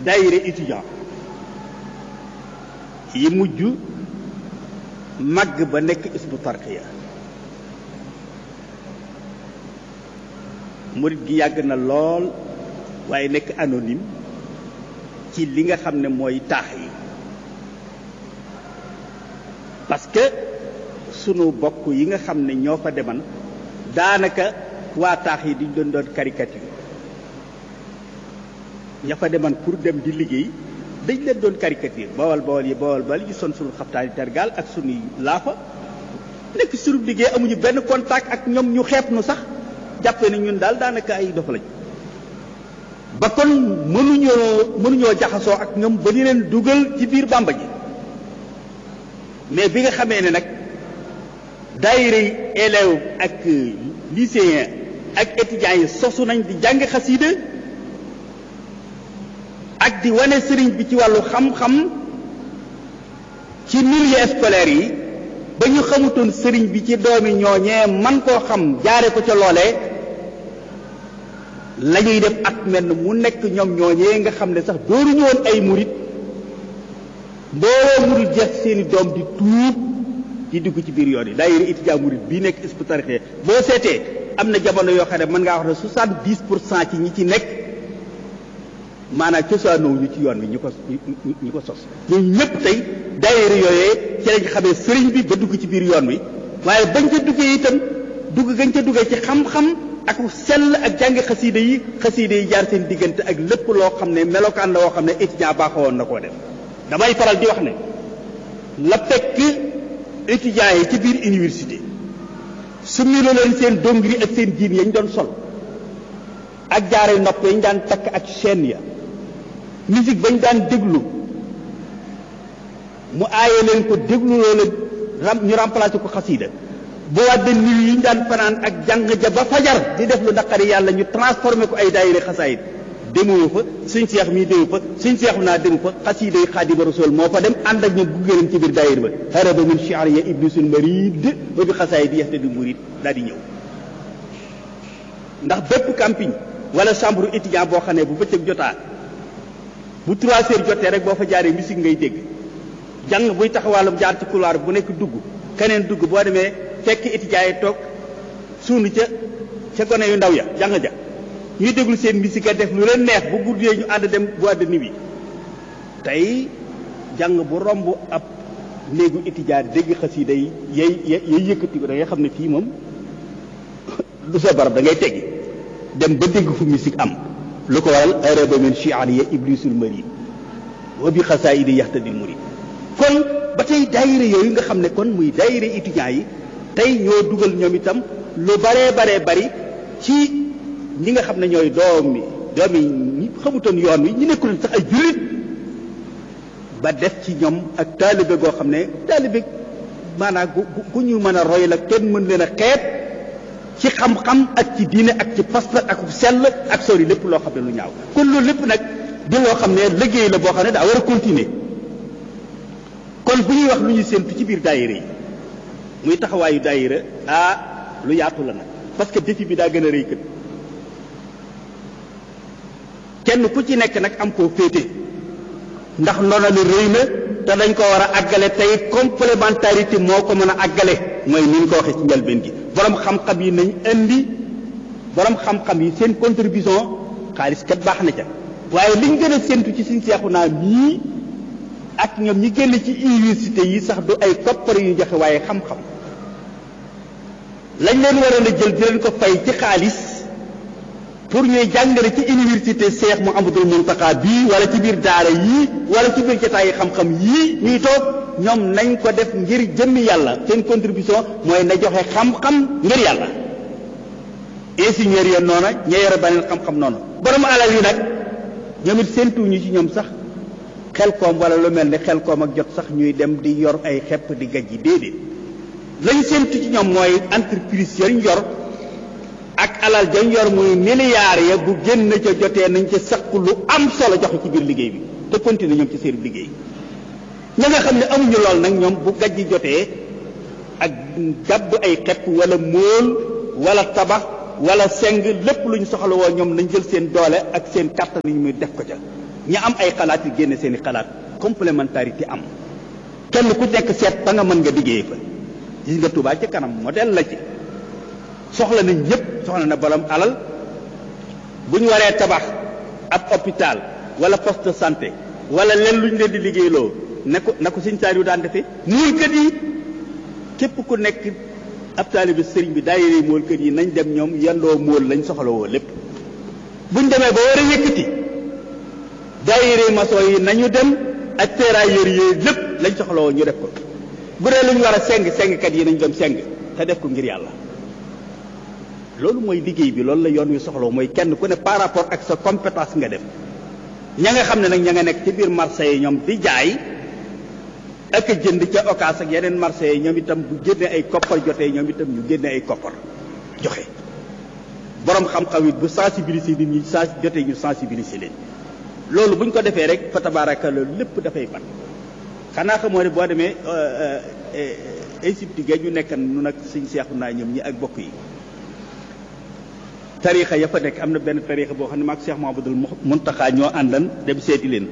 daayira étudiant yi mujj màgg ba nekk isbu tarqiya murit gi yàgg na lool waaye nekk anonyme ci li nga xam ne mooy taax yi parce que sunu bokk yi nga xam ne ñoo fa deman daanaka waa taax yi diñ doon doon caricature ña fa deman pour dem di liggéey dañ leen doon caricature bawal bawal yi bawal bawal yi son sunu xaftaani tergaal ak sunuy laafa nekk sunu liggéey amuñu benn contact ak ñoom ñu xeeb nu sax jàppee ne ñun daal daanaka ay dof lañ ba kon mënuñoo mënuñoo jaxasoo ak ñoom ba di leen dugal ci biir bàmba ji mais bi nga xamee ne nag daayira yi élèves ak lycéens ak étudiants yi sosu nañ di jàng xasiida ak di wane sëriñ bi ci wàllu xam-xam ci milieu scolaire yi ba ñu xamutoon sëriñ bi ci doomi ñooñee man koo xam jaare ko ca loolee la ñuy def at mel mu nekk ñoom ñooñee nga xam ne sax dooruñu woon ay murit mbooloo murit jeex seeni doom di tuub di dugg ci biir yoon yi daayira étudiant murit bii nekk Hizbut Tarqiyyah boo seetee am na jamono yoo xam ne mën ngaa wax ne soixante-dix pour cent ci ñi ci nekk maanaam cosaanoo ñu ci yoon wi ñu ko ñu ko sos ñun ñëpp tey daayira yooyee ci lañ xamee sëriñ bi ba dugg ci biir yoon wi waaye bañ ca duggee itam dugg gañ ca duggee ci xam-xam ak sell ak jàngi xasiida yi xasiida yi jaar seen diggante ak lépp loo xam ne melokaan la woo xam ne étudiant baaxoo woon na koo def damay faral di wax ne la fekk étudiants yi ci biir université su milo leen seen dongri ak seen jiin yañ doon sol ak jaare nopp yañ daan takk ak chaîne ya musique bañ daan déglu mu aaye leen ko déglu loola ñu remplacé ko xasiida bu wàdde nuit yi ñu daan fanaan ak jàng ja ba fajar di def lu naqari yàlla ñu transformé ko ay daayira xasaayid demoo fa suñ seex mii demu fa suñ seexu naa demu fa xasiida yi xaadima rasul moo fa dem ànd ak ñoom gunge leen ci biir daayira ba haraba min shi'ri ya iblisul marid ba bi xasaayid di yaxte di murid daal di ñëw ndax bépp camping wala chambre étudiant boo xam ne bu bëccëg jotaa bu trois heures jotee rek boo fa jaaree musique ngay dégg jàng buy taxawàllum jaar ci couloir bu nekk dugg keneen dugg boo demee fekk étudiants yi toog suunu ca ca gone yu ndaw ya jàng ja ñuy déglu seen musique a def lu leen neex bu guddee ñu ànd dem boîte de nuit tey jàng bu romb ab néegu étudiant dégg xasida yi yay yay yëkkati ko da ngay xam ne fii moom du sa barab da ngay teggi dem ba dégg fu musique am lu ko waral araba min shi'riya iblisul marid wa bi xasaayidi yaxtadil murid kon ba tey daayira yooyu nga xam ne kon muy daayira étudiants yi tey ñoo dugal ñoom itam lu baree baree bari ci ñi nga xam ne ñooy doomi doomi ñi xamutoon yoon wi ñu nekkul sax ay jullit ba def ci ñoom ak taalibe goo xam ne taalibe maanaam gu gu ñu mën a roy la kenn mën leen a xeet ci xam-xam ak ci diine ak ci pas-pas ak sell ak sori lépp loo xam ne lu ñaaw kon loolu lépp nag di loo xam ne liggéey la boo xam ne daa war a continuer kon bu ñuy wax lu ñu séentu ci biir daayira yi muy taxawaayu daayira ah lu yaatu la nag parce que défi bi daa gën a rëy kët kenn ku ci nekk nag am koo féete ndax ndono li rëy na te dañ ko war a àggale tey complémentarité moo ko mën a àggale mooy ni ñu ko waxee ci njëlbeen gi borom xam-xam yi nañ indi borom xam-xam yi seen contribution xaalis kat baax na ca waaye liñ gën a séentu ci suñ seexu naa mii ak ñoom ñi génn ci université yi sax du ay koppar yu joxe waaye xam-xam lañ leen waroon a jël di leen ko fay ci xaalis pour ñuy jàngale ci université Cheikh Mouhamadoul Mountakha bii wala ci biir daara yii wala ci biir jotaay xam-xam yii ñuy toog ñoom nañ ko def ngir jëmmi yàlla seen contribution mooy na joxe xam-xam ngir yàlla ingénieur ya noona ña yore beneen xam-xam noonu borom alal yi nag ñoom it séentuñu ci ñoom sax xel koom wala lu mel ni xel koom ak jot sax ñuy dem di yor ay xepp di gajji déedéet lañ séentu ci ñoom mooy entreprise yañ yor ak alal jañ yor muy milliards ya bu génn ca jotee nañ ca saq lu am solo joxe ci biir liggéey bi te continuer ñoom ci seen liggéey ña nga xam ne amuñu lool nag ñoom bu gajji jotee ak gàbb ay xepp wala móol wala tabax wala seng lépp lu ñu soxla woo ñoom nañ jël seen doole ak seen kàttan ñu muy def ko ca ñi am ay xalaat yi génne seen i xalaat complémentarité am kenn ku nekk seet ba nga mën nga liggéey fa gis nga Touba ci kanam modèle la ci soxla nañ ñëpp soxla na borom alal bu ñu waree tabax ab hôpital wala poste de santé wala leen lu ñu leen di liggéeyloo ne ko na ko sëñ Saliou daan defee muul kër yi képp ku nekk ab taalibe sëriñ bi daayira mool kër yi nañ dem ñoom yendoo mool lañ soxla woo lépp buñ demee ba war a yëkkati daayira maçon yi nañu dem ak ferrailleurs yi lépp lañ soxla woo ñu def ko bu dee lu ñu war a seng sengkat yi nañ dem seng te def ko ngir yàlla loolu mooy liggéey bi loolu la yoon wi soxla mooy kenn ku ne par rapport ak sa compétence nga def ña nga xam ne nag ña nga nekk ci biir marché yi ñoom di jaay ak jënd ca occas ak yeneen marché yi ñoom itam bu génne ay koppar jotee ñoom itam ñu génne ay koppar joxe borom xam-xam it bu sensibiliser nit ñi sens jotee ñu sensibiliser leen loolu bu ñu ko defee rek fa tabaaraka loolu lépp dafay ban xanaa xamoo ne boo demee Égypte ga ñu nekkan nu nag suñ seexu naa ñoom ñi ak bokk yi tarixa ya fa nekk am na benn tarixa boo xam ne maag Cheikh Mahamadul Muntaxa ñoo àndan dem seeti leen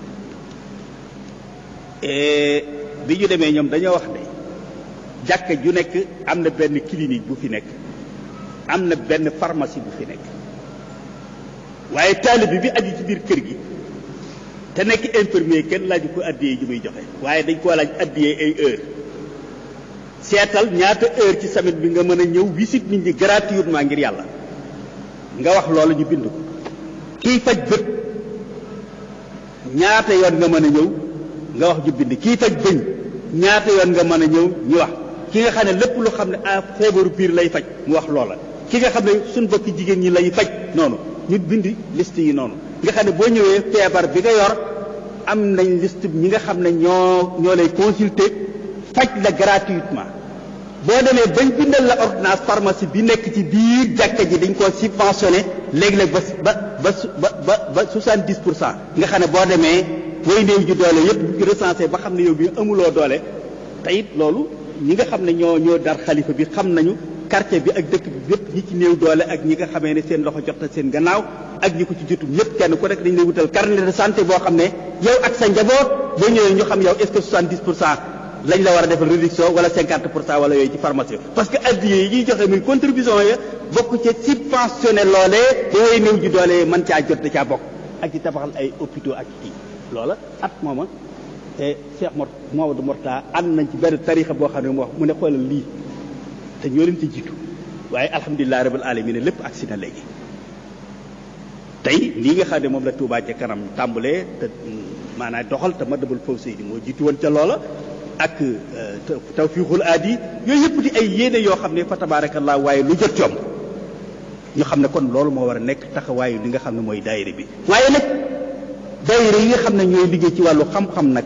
bi ñu demee ñoom dañoo wax ne jàkka ju nekk am na benn clinique bu fi nekk am na benn pharmacie bu fi nekk waaye taalibe bi aju ci biir kër gi te nekk infirmier kenn laaju ko addiyee ji muy joxe waaye dañ koo laaj addiyee ay heure seetal ñaata heure ci semaine bi nga mën a ñëw visite nit ñi gratuitement ngir yàlla nga wax loolu ñu bind ko kii faj bët ñaata yoon nga mën a ñëw nga wax ñu bind kii faj bëñ ñaata yoon nga mën a ñëw ñu wax ki nga xam ne lépp lu xam ne ah feebaru biir lay faj mu wax loola ki nga xam ne suñ bokki jigéen ñi lay faj noonu ñu bind liste yi noonu nga xam ne boo ñëwee feebar bi nga yor am nañ liste ñi nga xam ne ñoo ñoo lay consulter faj la gratuitement boo demee bañ bindal la ordonnance pharmacie bi nekk ci biir jàkka ji dañ koo subventionné léegi-léeg ba ba ba ba ba soixante-dix pour cent nga xam ne boo demee way néew ji doole yëpp ñu recensé ba xam ne yow bi amuloo doole te it loolu ñi nga xam ne ñoo ñoo dar xalifa bi xam nañu quartier bi ak dëkk bi yëpp ñi ci néew doole ak ñi nga xamee ne seen loxo jot na seen gannaaw ak ñi ko ci jotum ñëpp kenn ku nekk dañ lay wutal carnet de santé boo xam ne yow ak sa njaboot boo ñëwee ñu xam yow est-ce que soixante-dix pour cent lañ la war a defal réduction wala cinquante pour cent wala yooyu ci pharmacie parce que addiye yi ñuy joxe muy contribution ya bokk ci subventionné loolee ba way néew ji doole mën caa jot da caa bokk ak ci tabaxal ay hôpitaux ak kii loola at mooma te Cheikh Mor Mamadou Morta ànd nañ ci benn tarixa boo xam ne mu wax mu ne xoolal lii te ñoo leen ci jiitu waaye alhamdulilah rabbil alamin lépp agsi na léegi tey lii nga xam ne moom la Touba ca kanam tàmbalee te maanaam doxal te Madabul Fawzayni moo jiitu woon ca loola ak tawfiixul aadi yooyu yëpp di ay yéene yoo xam ne fa tabaarakallah waaye lu jot coom ñu xam ne kon loolu moo war a nekk taxawaayu li nga xam ne mooy daayira bi waaye nag daayira yi nga xam ne ñooy liggéey ci wàllu xam-xam nag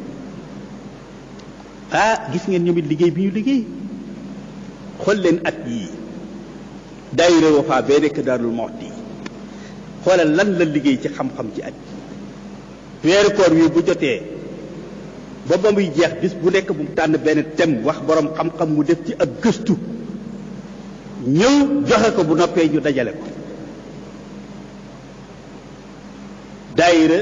ah gis ngeen ñoom it liggéey bi ñu liggéey xool leen at yii daayira Wafa bee nekk Daarul Muxti xoolal lan la liggéey ci xam-xam ci at weeru koor wi bu jotee ba ba muy jeex bis bu nekk bu mu tànn benn thème wax borom xam-xam mu def ci ak gëstu ñëw joxe ko bu noppee ñu dajale ko daayira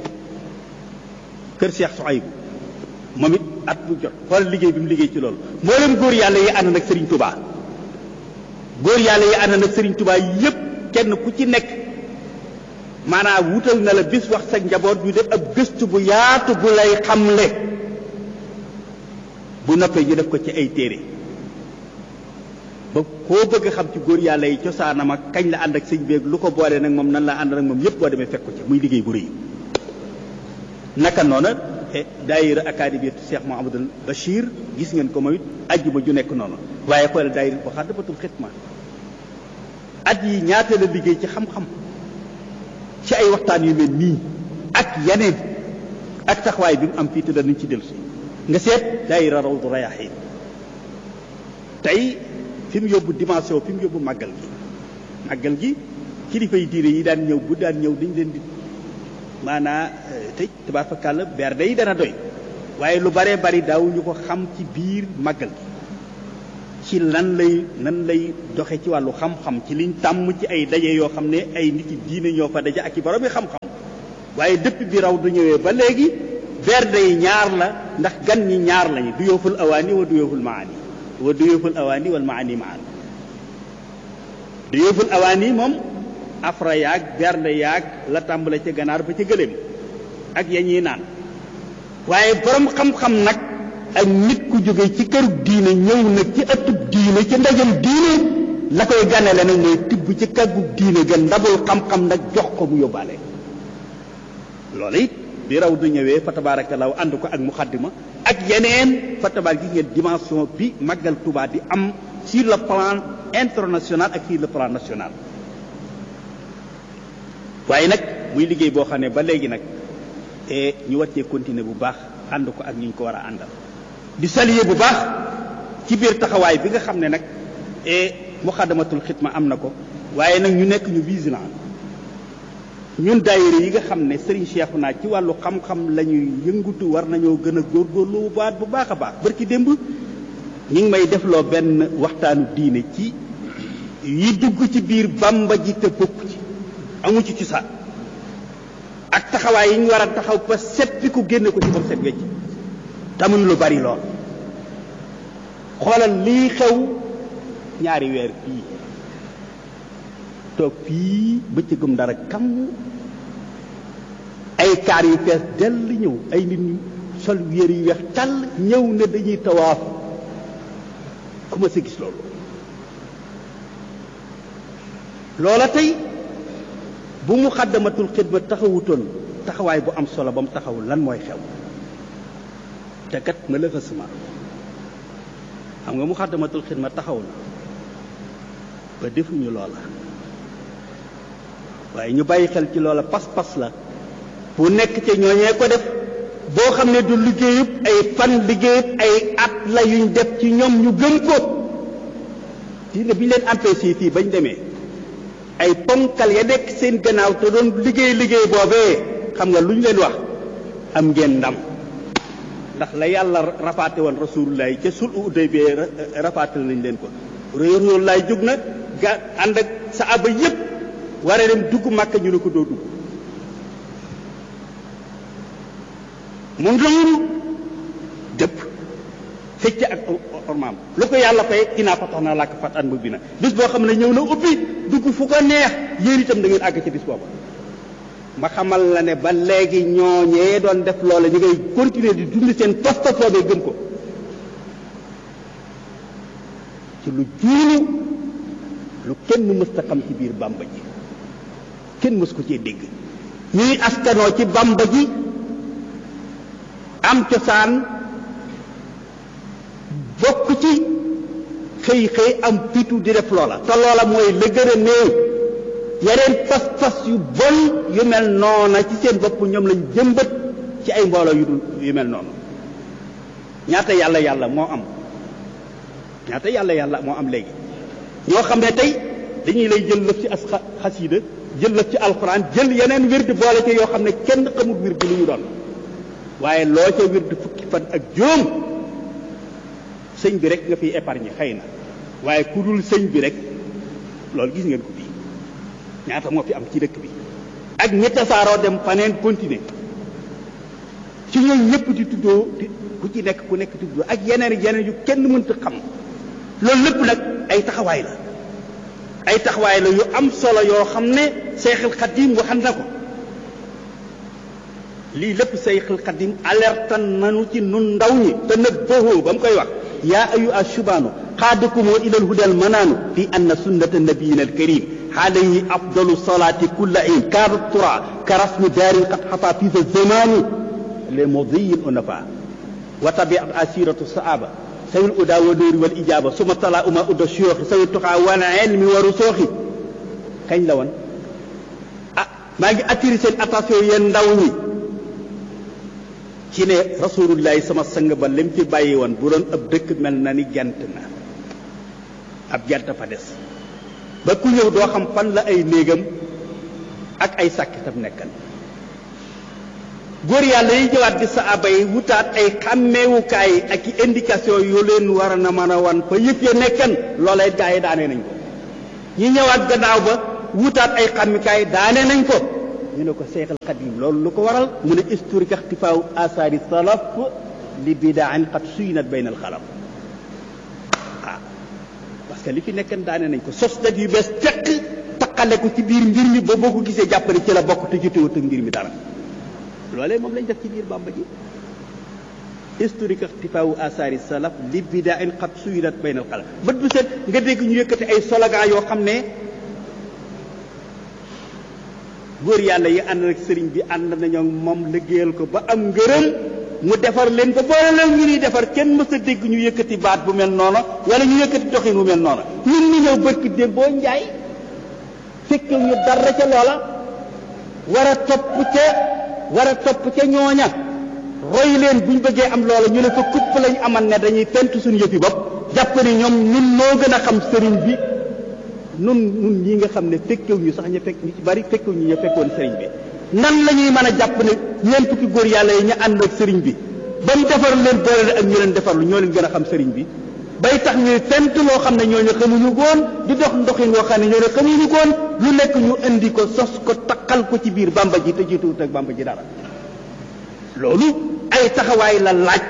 kër Cheikh Souhaïbou moom it at bu jot xoolal liggéey bi mu liggéey ci loolu mboolem góor yàlla yi ànd nag Serigne Touba góor yàlla yi ànd nag Serigne Touba yépp kenn ku ci nekk maanaam wutal na la bis wax sa njaboot ñu def ab gëstu bu yaatu bu lay xamle bu noppee ñu def ko ci ay téere ba koo bëgg a xam ci góor yàlla yi cosaanam ak kañ la ànd ak sëñ beeg lu ko boole nag moom nan la ànd nag moom yépp boo demee fekk ko ci muy liggéey bu rëy naka noona daayira académie Cheikh Mouhamadoul Bachir gis ngeen ko moom it ajjuma ju nekk noonu waaye xoolal daayira ko xam dafatul xitma at yi ñaata la liggéey ci xam-xam ci ay waxtaan yu mel nii ak yeneen ak taxawaay bi mu am fii te danañ ci dellusi nga seet daayira Rawdu Rayaahiin tey fi mu yóbbu dimension fi mu yóbbu màggal gi màggal gi kilifa yi diine yi daan ñëw bu daan ñëw dañ leen di maanaa tëj tabaar fa kàll berde yi dana doy waaye lu baree bari daawuñu ko xam ci biir màggal gi ci lan lay nan lay doxe ci wàllu xam-xam ci liñ tàmm ci ay daje yoo xam ne ay nit yi diine ñoo fa daje ak i borom yi xam-xam waaye dëpp bi raw du ñëwee ba léegi berde yi ñaar la ndax gan ñi ñaar lañu du yooful awaani wa du yooful maani wa du yooful awaani wal maani maan du yooful awaani moom afra yaag berde yaag la tàmbale ca ganaar ba ca gëléem ak ya ñuy naan waaye borom xam-xam nag ak nit ku jóge ci këru diine ñëw nag ci ëttub diine ci ndajam diine la koy ganale nag mooy tibb ci kàggu diine ga ndabul xam-xam nag jox ko mu yóbbaale loolu it bi raw du ñëwee fa tabaarakallaahu ànd ko ak muxaddima ak yeneen fa tabaar gi ngeen dimension bi màggal Tuubaa di am sur le plan international ak sur le plan national waaye nag muy liggéey boo xam ne ba léegi nag e ñu war cee continuer bu baax ànd ko ak ñu ñu ko war a àndal di saluer bu baax ci biir taxawaay bi nga xam ne nag e muxaddamatul xidma am na ko waaye nag ñu nekk ñu vigilant ñun daayira yi nga xam ne Serigne Cheikhouna ci wàllu xam-xam la ñuy yëngutu war nañoo gën a góorgóorlu bu baat bu baax a baax barki démb ñi ngi may defloo benn waxtaanu diine ci yi dugg ci biir bamba ji te bokk ci amu ci cosaan ak taxawaay yi ñu war a taxaw ba seppi ku génne ko ci moom set wecc tamuñ lu bari lool xoolal lii xew ñaari weer fii toog fii bëccëgum dara kam ay kaar yu fees dell ñëw ay nit ñu sol yére yu weex tàll ñëw ne dañuy tawaaf ku ma sa gis loolu loola tey bu mu xaddamatul xidma taxawutoon taxawaay bu am solo ba mu taxawul lan mooy xew te kat malheureusement xam nga mu xaddamatul xidma taxaw na ba defuñu loola waaye ñu bàyyi xel ci loola pas-pas la bu nekk ca ñooñee ko def boo xam ne du liggéeyub ay fan liggéeyub ay at la yuñ def ci ñoom ñu gëm ko diine bi ñu leen empêché fii bañ demee ay ponkal ya nekk seen gannaaw te doon liggéey liggéey boobee xam nga lu ñu leen wax am ngeen ndam ndax la yàlla rafaate woon rasulullah ca sul uday bee rafaate nañ leen ko rasulullah jóg na ga ànd ak saaba yépp war a dem dugg màkka ñu ne ko doo dugg mu loolu dëpp fecc ak ormaam lu ko yàlla fay inaa fatax naa làkk fat an mu bi na bis boo xam ne ñëw na ubbi dugg fu ko neex yéen itam da ngeen àgg ci bis booba ma xamal la ne ba léegi ñooñee doon def loola ñu ngay continuer di dund seen pas-pas boobee gëm ko ci lu juunu lu kenn mës ta xam ci biir bàmba ji kenn mës ko cee dégg ñuy askanoo ci bàmba ji am cosaan bokk ci xëy xëy am fitu di def loola te loola mooy la gën a néew yeneen pas-pas yu bon yu mel noona ci seen bopp ñoom lañ jëmbat ci ay mbooloo yu dul yu mel noonu ñaata yàlla yàlla moo am ñaata yàlla yàlla moo am léegi ñoo xam ne tey dañuy lay jël lëf ci as xasiida jël lëf ci alxuraan jël yeneen wird boole ci yoo xam ne kenn xamul wird lu ñu doon waaye loo ca wird fukki fan ak juróom sëñ bi rek nga fiy épargne xëy na waaye ku dul sëñ bi rek loolu gis ngeen ko fii ñaata moo fi am ci dëkk bi ak ñi tasaaroo dem faneen continuer ci ñooñu ñëpp di tuddoo ku ci nekk ku nekk tuddoo ak yeneen yeneen yu kenn mënta xam loolu lépp nag ay taxawaay la ay taxawaay la yu am solo yoo xam ne Seexul Xadim waxan na ko lii lépp Seexul Xadim alertan nanu ci nun ndaw ñi te nag boohoo ba mu koy wax yaa ayu ashubaanu xaadakumoo ilal hudal manaanu fi anna sunnata nabiyina alkarim alayhi afdalu salaati kulla in kaada tura ka rasmi daarin qad xafa fi sa zamani les modiyin onafa wa tabiat asiratu saaba sawil uda wa nóori wal ijaaba suma tala uma udda suyooxi sawi tuxaa wal ilmi waru sooxi kañ la woon ah maa ngi attiré seen attention yéen ndaw ñi ci ne rasulullahi sama sang ba lim fi bàyyi woon bu doon ab dëkk mel na ni jant na ab jant fa des ba ku ñëw doo xam fan la ay néegam ak ay sàkkitam nekkan góor yàlla yi ñëwaat di saaba yi wutaat ay xàmmeewukaay ak i indication yu leen war na mën a wan fa yëf ya nekkan loolee gaa yi daane nañ ko ñi ñëwaat gannaaw ba wutaat ay xàmmikaay daane nañ ko ñu ne ko Seex al Xadim loolu lu ko waral mu ne historique ixtifaaw asaari salaf li bidaan qad suyinat bayna al xalaf ah parce que li fi nekkan daane nañ ko sos dat yu bees teq taqale ko ci biir mbir mi ba boo ko gisee jàppale ci la bokk te jotewut ak mbir mi dara loolee moom lañ def ci biir bàmba ji historique ixtifaawu asaari salaf li bidaan qad suyinat bayna al xalaf bët bu set nga dégg ñu yëkkati ay slogan yoo xam ne góor yàlla yi ànd ak sëriñ bi ànd nañoo moom liggéeyal ko ba am ngërëm mu defar leen ba boole leen ñu ñuy defar kenn mës a dégg ñu yëkkati baat bu mel noonu wala ñu yëkkati doxin bu mel noonu ñun ñu ñëw bërki dé boo njaay fekk ñu dara ca loola war a topp ca war a topp ca ñooña roy leen buñ bëggee am loola ñu ne ko kupp lañ amal ne dañuy fent suñu yëfi bopp jàpp ni ñoom ñun noo gën a xam sëriñ bi nun nun ñi nga xam ne fekkew ñu sax ñu fekk ñu ci bari fekkew ñu ñu fekkoon sëriñ bi nan la ñuy mën a jàpp ne ñeent fukki góor yàlla yi ñu ànd ak sëriñ bi ba mu defar leen boole ak ñu leen defarlu ñoo leen gën a xam sëriñ bi bay tax ñuy fent loo xam ne ñooñu xamuñu koon di dox ndoxin woo xam ne ñooñu xamuñu koon lu nekk ñu indi ko sos ko taqal ko ci biir bamba ji te jiituwut ak bamba ji dara loolu ay taxawaay la laaj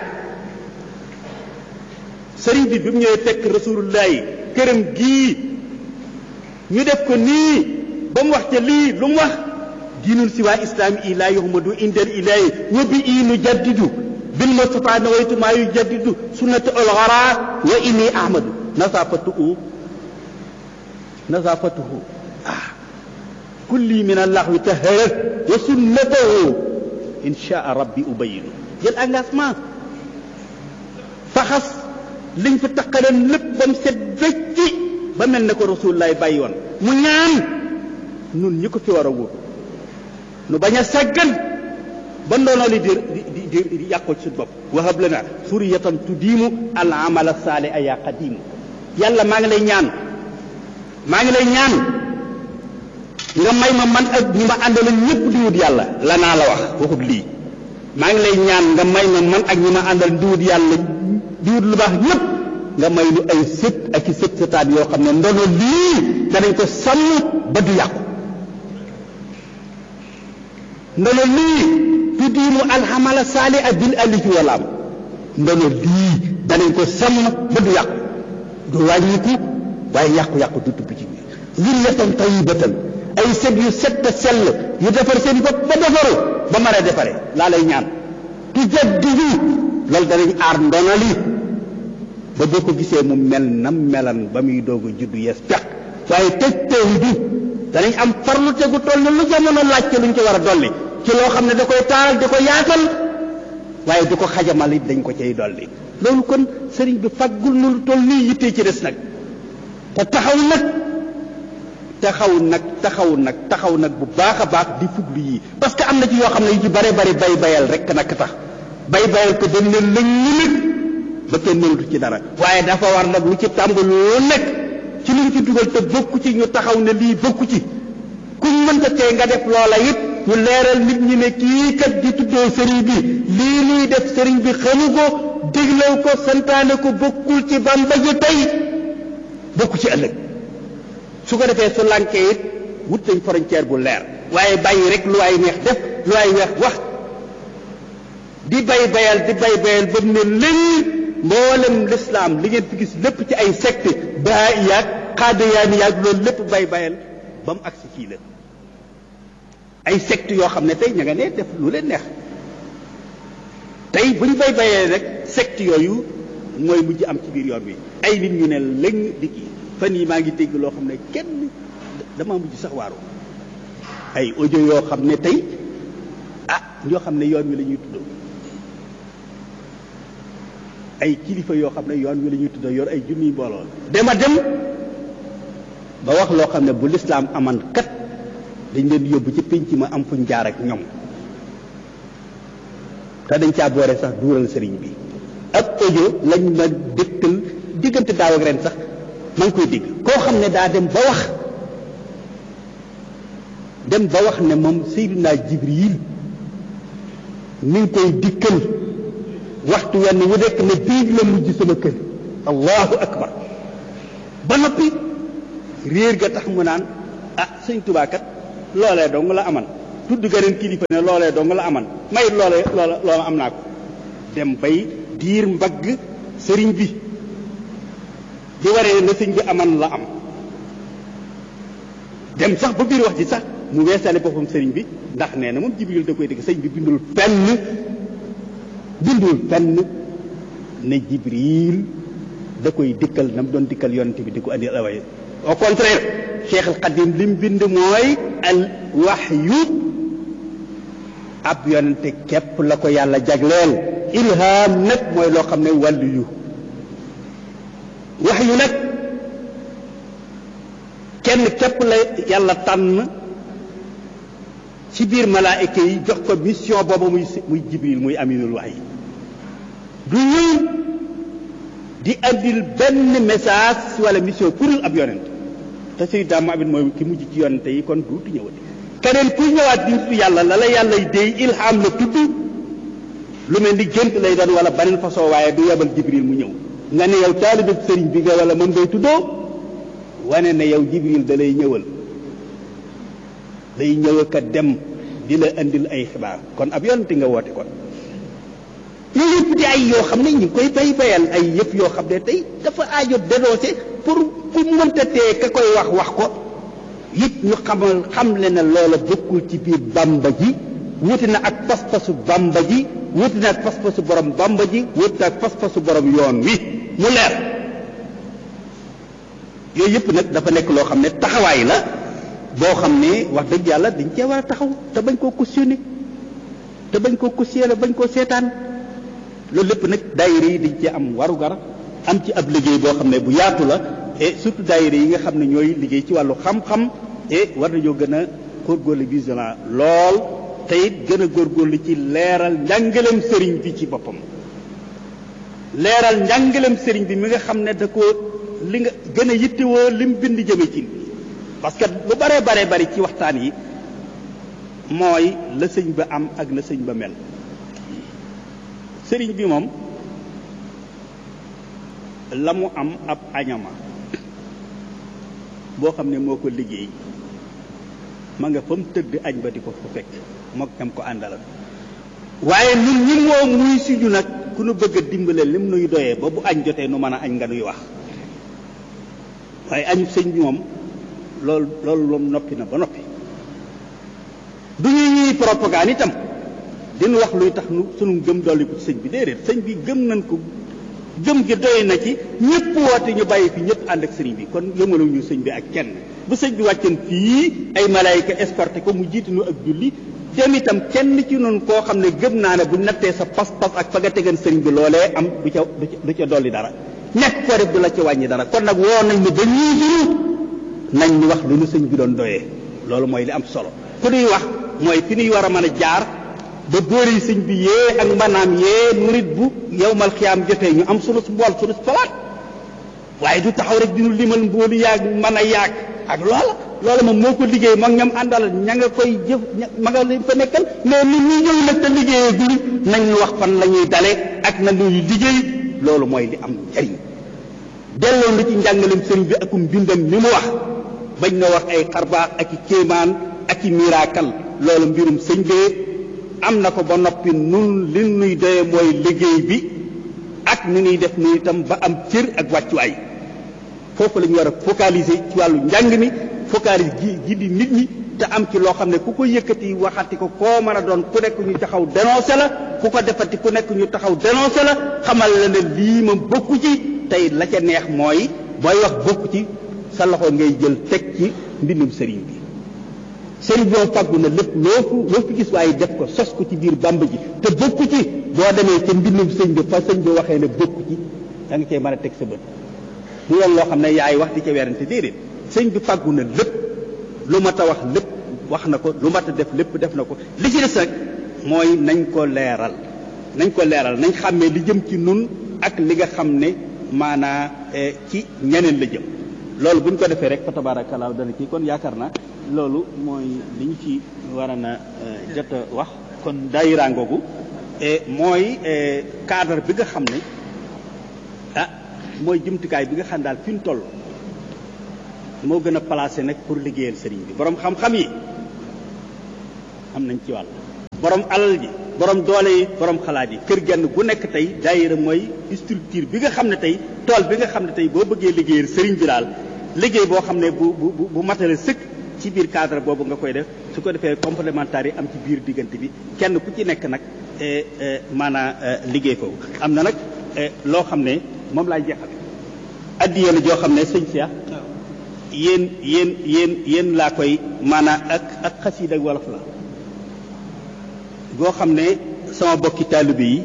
sëriñ bi bi mu ñëwee fekk rasulullahi këram gii ñu def ko nii ba mu wax ca lii lu mu wax diinul si waa islaami i laa yuhmadu indal ilaahi wa bi ii nu jaddidu bil mustafa nawaytu maa yu jaddidu sunnata al ghara wa inni ahmadu nasafatuhu nasafatuhu ah kulli min allaxwi taharat wa sunnatahu inshaa rabbi ubayinu jël engagement faxas liñ fi taqaleen lépp ba mu set wecci ba mel ne ko rasulullaay bàyyi woon mu ñaan nun ñi ko fi war a wóor nu bañ a sàggan ba ndono li di di di di yàqoo ci suñu bopp wahab lana suriyatan tudiimu al amala saali a yaa qadiimu yàlla maa ngi lay ñaan maa ngi lay ñaan nga may ma man ak ñi ma àndaloon ñëpp di wut yàlla la naa la wax waxut lii maa ngi lay ñaan nga may ma man ak ñi ma àndal di wut yàlla di wut lu baax ñëpp nga may lu ay sët ak i sët sëtaat yoo xam ne ndono lii danañ ko sàmm ba du yàqu ndono lii tuddiimu alxamala saali a bil alifi walaam ndono lii danañ ko sàmm ba du yàqu du wàññiku waaye yàqu-yàqu du dugg ci biir zurriyatan tayyibatan ay sët yu set te sell yu defar seen bopp ba defaru ba mën a defare laa lay ñaan tujaddidu loolu danañ aar ndono lii ba boo ko gisee mu mel nam melan ba muy doog a juddu yees peq waaye tëj tëj du danañ am farlu tegu toll ne lu jamono laaj ci luñ ci war a dolli ci loo xam ne da koy taaral di ko yaatal waaye du ko xajamal it dañ ko cay dolli loolu kon sëriñ bi faggul nu lu toll nii yittee ci des nag te taxaw nag taxaw nag taxaw nag taxaw nag bu baax a baax di fuglu yii parce que am na ci yoo xam ne yu ci bare bari bay bayal rek nag tax bay bayal ko dañ leen lëñ ñu nag ba kenn mënatu ci dara waaye dafa war nag lu ci tàmbali lu nekk ci luñ ci dugal te bokku ci ñu taxaw ne lii bokku ci kuñ mënta tee nga def loola it ñu leeral nit ñi ne kii kat di tuddoo sëriñ bi lii nuy def sëriñ bi xamu ko déglaw ko santaane ko bokkul ci bamba ji tey bokku ci ëllëg su ko defee su lànkee it wut nañ frontière bu leer waaye bàyyi rek lu ay neex def lu ay weex wax di bay bayal di bay bayal ba mu ne léñ mboolem lislaam li ngeen fi gis lépp ci ay secte baa yaag xaadayaani yaag loolu lépp bay bayal ba mu agsi fii la ay secte yoo xam ne tey ña nga ne def lu leen neex tey bu ñu bay bayee rek secte yooyu mooy mujj am ci biir yoon wi ay nit ñu ne léng di kii fan yi maa ngi dégg loo xam ne kenn dama mujj sax waaru ay audio yoo xam ne tey ah ñoo xam ne yoon wi la ñuy tuddoo ay kilifa yoo xam ne yoon wi la ñuy tuddoo yor ay junniy mbooloo dema dem ba wax loo xam ne bu lislaam aman kat dañ leen yóbbu ci pénc ma am fuñ jaar ak ñoom te dañ caa boore sax duural sëriñ bi ak audio lañ ma dégtal diggante daaw ak ren sax maa ngi koy dégg koo xam ne daa dem ba wax dem ba wax ne moom Seydina Jibril mi ngi koy dikkal waxtu wenn wu nekk ne biig la mujj sama kër allahu akbar ba noppi réer ga tax mu naan ah sëñ Tuubaa kat loolee dong la aman tudd gëneen kilifa ne loolee dong la aman mayit loolee loola loola am naa ko dem bay diir mbagg sëriñ bi di waree na sëñ bi aman la am dem sax ba biir wax ji sax mu weesale boppam sëriñ bi ndax nee na moom jibril da koy dégg sëñ bi bindul fenn bindul fenn ne jibril da koy dikkal na mu doon dikkal yonent bi di ko andi away au contraire cheikh al qadim lim bind mooy al waxyu ab yonente képp la ko yàlla jagleel ilham nag mooy loo xam ne wàllu yu waxyu nag kenn képp la yàlla tànn ci biir malaayika yi jox ko mission boobu muy muy jibril muy aminul wax yi du ñëw di andil benn message wala mission kurul ab yonent te Seydina Muhammad mooy ki mujj ci yonente yi kon duutu ñëwati keneen kuy ñëwaat di tudd yàlla la la yàllay déy ilham la tudd lu mel ni gént lay doon wala beneen façon waaye du yebal jibril mu ñëw nga ne yow taalibe sëriñ bi nga wala mën ngay tuddoo wane ne yow jibril da lay ñëwal day ñëw ka dem di la andil ay xibaar kon ab yonente nga woote kon yooyu yëpp di ay yoo xam ne ñu ngi koy bay bayal ay yëpp yoo xam ne tey dafa aajo dénoncé pour ku mënta tee ka koy wax wax ko it ñu xamal xam le ne loola bokkul ci biir bamba ji wuti na ak pas-pasu bamba ji wuti na ak pas-pasu borom bamba ji wuti na ak pas-pasu borom yoon wi mu leer yooyu yëpp nag dafa nekk loo xam ne taxawaay la boo xam ne wax dëgg yàlla dañ cee war a taxaw te bañ koo cautionné te bañ koo cautionné bañ koo seetaan loolu lépp nag daayira yi dañ cee am warugar am ci ab liggéey boo xam ne bu yaatu la et surtout daayira yi nga xam ne ñooy liggéey ci wàllu xam-xam et war nañoo gën a góorgóorlu vigilant lool te it gën a góorgóorlu ci leeral njàngaleem sëriñ bi ci boppam leeral njàngaleem sëriñ bi mi nga xam ne da ko li nga gën a yittewoo lim bind jëme ci parce que lu bare bare bari ci waxtaan yi mooy la sëñ ba am ak la sëñ ba mel sëriñ bi moom la mu am ab añama boo xam ne moo ko liggéey ma nga fa mu tëdd añ ba di ko fa fekk mook ñam ko àndalal waaye ñun ñi moom muy suñu nag ku nu bëgg a dimbale lim nuy doyee ba bu añ jotee nu mën a añ nga nuy wax waaye añu sëñ bi moom loolu loolu moom noppi na ba noppi du ñu ñuy propagande itam dinu wax luy tax nu sunu gëm dolli ko ci sëñ bi déedéet sëñ bi gëm nañ ko gëm gi doy na ci ñëpp woote ñu bàyyi fi ñëpp ànd ak sëriñ bi kon yëmalu ñu sëñ bi ak kenn bu sëñ bi wàccan fii ay malaayika escorté ko mu jiitu nu ak julli dem itam kenn ci noonu koo xam ne gëm naa ne bu nattee sa pas-pas ak fa nga tegan sëriñ bi loolee am du ca du ca dolli dara ñàkk ko def du la ca wàññi dara kon nag woo nañ ñu ba ñuy duru nañ ñu wax lu ñu sëñ bi doon doyee loolu mooy li am solo ku ñuy wax mooy fi ñuy war a mën a jaar ba boori sëñ bi yee ak mbanaam yee murit bu yowmal xiyaam jotee ñu am sunu bool sunu palaat waaye du taxaw rek dinu limal mboolu yaag mën a yaag ak loola loola moom moo ko liggéey moom ñam àndal ña nga koy jëf ma nga leen fa nekkal mais nit ñi ñëw nag te liggéeyee guri nañ ñu wax fan la ñuy dale ak na ñuy liggéey loolu mooy li am njariñ delloo na ci njàngalem sëriñ bi akum bindam ni mu wax bañ na wax ay xarbaax ak i kéemaan ak i miraakal loolu mbirum sëñ bee am na ko ba noppi nun li nuy doye mooy liggéey bi ak ni ñuy def nu itam ba am cër ak wàccuwaay foofu la ñu war a focaliser ci wàllu njàng mi focaliser gi gi di nit ñi te am ci loo xam ne ku ko yëkkati waxati ko koo mën a doon ku nekk ñu taxaw dénoncé la ku ko defati ku nekk ñu taxaw dénoncé la xamal la ne lii ma bokku ci tey la ca neex mooy booy wax bokku ci sa loxo ngay jël teg ci mbindum sëriñ bi sëriñ bi moom fàggu na lépp loo fu loo fi gis waaye def ko sos ko ci biir bàmb ji te bokku ci boo demee ca mbindum sëñ bi fa sëñ bi waxee ne bokku ci da nga cee mën a teg sa bët du yoon loo xam ne yaay wax di ca werante déedéet sëñ bi fàggu na lépp lu mat a wax lépp wax na ko lu mat a def lépp def na ko li ci des rek mooy nañ ko leeral nañ ko leeral nañ xàmmee li jëm ci nun ak li nga xam ne maanaa ci ñeneen la jëm loolu bu ñu ko defee rek fa tabaarakallaa dana kii kon yaakaar naa loolu mooy li ñu ci war a na jot a wax kon daayira ngoogu mooy cadre bi nga xam ne ah mooy jumtukaay bi nga xam daal fi ñu toll moo gën a placé nag pour liggéeyal sëriñ bi borom xam-xam yi am nañ ci wàll borom alal ji borom doole yi borom xalaat yi kër genn gu nekk tey daayira mooy structure bi nga xam ne tey tool bi nga xam ne tey boo bëggee liggéeyal sëriñ bi daal liggéey boo xam ne bu bu bu matale sëkk ci biir cadre boobu nga koy def su ko defee complémentaire yi am ci biir diggante bi kenn ku ci nekk nag maanaam liggéey foofu am na nag loo xam ne moom laay jeexal addiye la joo xam ne sëñ Cheikh yéen yéen yéen yéen laa koy maanaam ak ak xasiida ak wolof la goo xam ne sama bokki taalibe yi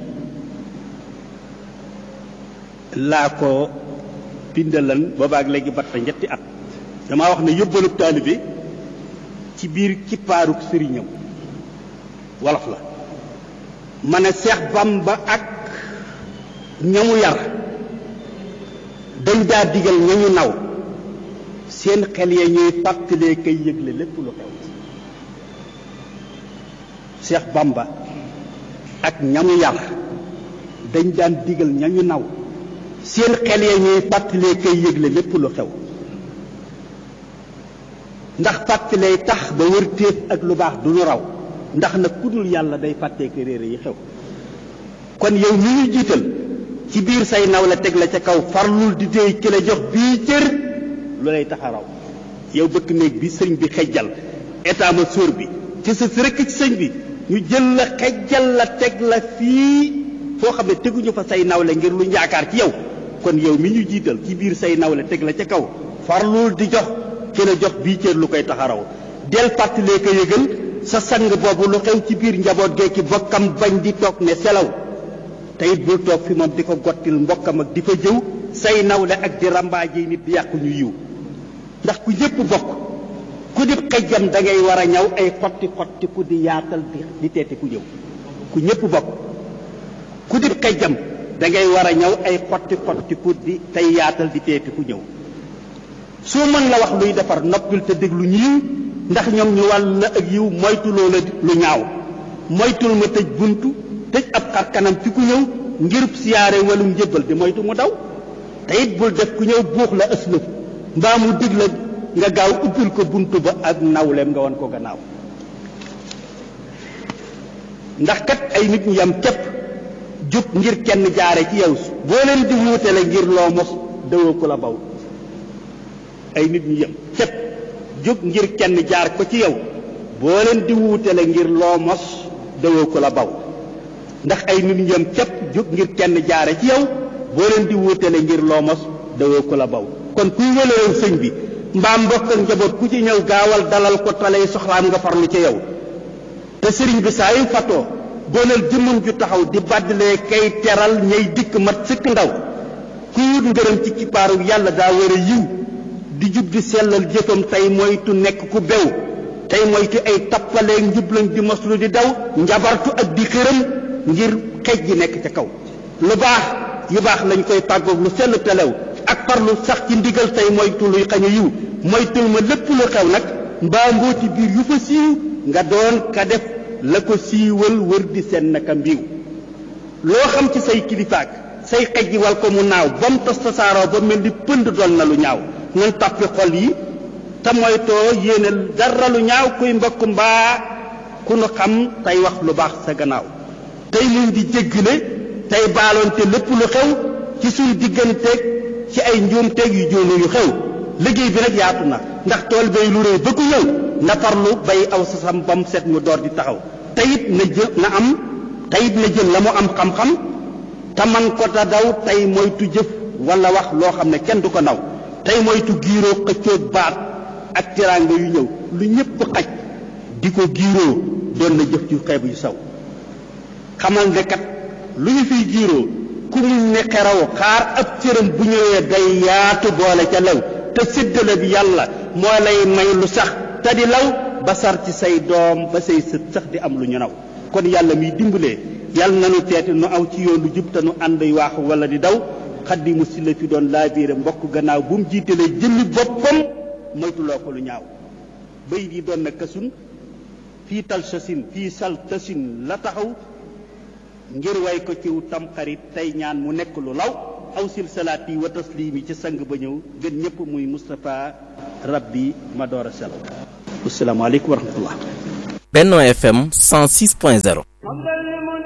laa ko bindalan boobaak léegi bat fa ñetti at damaa wax ne yóbbalub taalibe ci biir kippaaruk sëriñam wolof la ma ne Seex Bamba ak ñamu yar dañ daa digal ñañu naw seen xel ya ñuy fàttalee kay yëgle lépp lu xew Seex Bamba ak ñamu yar dañ daan digal ñañu naw seen xel ya ñuy fàttalee kay yëgle lépp lu xew ndax fàttalee tax ba wër téef ak lu baax du ñu raw ndax nag ku dul yàlla day fàttee ko réere yi xew kon yow mi ñu jiital ci biir say naw la teg la ca kaw farlul di déy ki la jox bii cër lu lay tax a raw yow bëkk néeg bi sëñ bi xejjal état ma sóor bi ci sa rekk ci sëñ bi ñu jël la xejjal la teg la fii foo xam ne teguñu fa say nawle ngir lu yaakaar ci yow kon yow mi ñu jiital ci biir say nawle teg la ca kaw farlul di jox ki la jox bii cër lu koy tax a raw del fàttalee ko yëgal sa sang boobu lu xew ci biir njaboot gee ki bokkam bañ di toog ne selaw te it bul toog fi moom di ko gottil mbokkam ak di fa jëw say nawle ak di rambaaje nit di yàqu ñu yiw ndax ku ñëpp bokk ku di xejjam da ngay war a ñaw ay xotti xotti ku di yaatal di di teeti ku ñëw ku ñëpp bokk ku di xejjam da ngay war a ñaw ay xotti xotti ku di tey yaatal di teeti ku ñëw soo mën la wax luy defar noppil te déglu ñiiw ndax ñoom ñu wàll la ak yiw moytu loola lu ñaaw moytul ma tëj buntu tëj ab xar kanam ci ku ñëw ngirub siyaare walum njëbbal di moytu mu daw te it bul def ku ñëw buux la ëslëf mbaa mu dig la nga gaaw ubbil ko buntu ba ak nawleem nga wan ko gannaaw ndax kat ay nit ñu yam képp jub ngir kenn jaare ci yow boo leen di wuutale ngir loo mos dawoo ko la baw ay nit ñu yam képp jóg ngir kenn jaar ko ci yow boo leen di wuutale ngir loo mos dawoo ko la baw ndax ay nit ñu yam képp jóg ngir kenn jaare ci yow boo leen di wuutale ngir loo mos dawoo ko la baw kon kuy wëlërew sëñ bi mbaa mbokk ak njaboot ku ci ñëw gaawal dalal ko talay soxlaam nga farlu ca yow te sëriñ bi saa yu fatoo dooleel jëmmam ju taxaw di bàddalee kay teral ñay dikk mat sëkk ndaw kuy wut ngërëm ci kippaaru yàlla daa war a yiw di jub di sellal jëfam tey moytu nekk ku bew tey moytu ay tappaleeg njublañ di moslu di daw njabartu ak di xëram ngir xej ji nekk ca kaw lu baax yu baax lañ koy tàggoog lu sell telew ak farlu sax ci ndigal tey moytu luy xañ a yiw moytul ma lépp lu xew nag mbaa mbooti biir yu fa siiw nga doon ka def la ko siiwal wër di seen naka mbiw loo xam ci say kilifaak say xej ji wal ko mu naaw ba mu tos tasaaroo ba mel ni pënd doon na lu ñaaw nan tàppi xol yi te moytoo yéene dara lu ñaaw kuy mbokk mbaa ku nu xam tey wax lu baax sa gannaaw tey muñ di jéggale tey baaloonte lépp lu xew ci suñ digganteeg ci ay njuumteeg yu jóonu yu xew liggéey bi nag yaatu na ndax tool bay lu rëy ba ku ñëw na farlu bay aw sasam ba mu set mu door di taxaw teyit na jël na am teyit na jël la mu am xam-xam te man ko ta daw tey moytu jëf wala wax loo xam ne kenn du ko naw tey moytu giiroo xëccoog baat ak teraanga yu ñëw lu ñëpp xaj di ko giiroo doon na jëf ci xeebu yu saw xamal ne kat lu ñu fiy giiroo ku muñ ne xeraw xaar ab cëram bu ñëwee day yaatu boole ca law te séddale bi yàlla moo lay may lu sax te di law ba sar ci say doom ba say sët sax di am lu ñu naw kon yàlla miy dimbalee yàlla nanu teete nu aw ci yoon lu jub te nu ànd waaxu wala di daw xaddimu si la fi doon laa biire mbokk gannaaw bu mu jiitalee jëmmi boppam moytuloo ko lu ñaaw bay di doon na kasun fii tal sasin fii sal tasin la taxaw ngir way ko ciw tamxarit tey ñaan mu nekk lu law aw silsalaat yi wa taslimi ci sang ba ñëw gën ñëpp muy Moustapha rabbi ma door a sel asalaamaaleykum wa rahmatullah Benno FM 106.0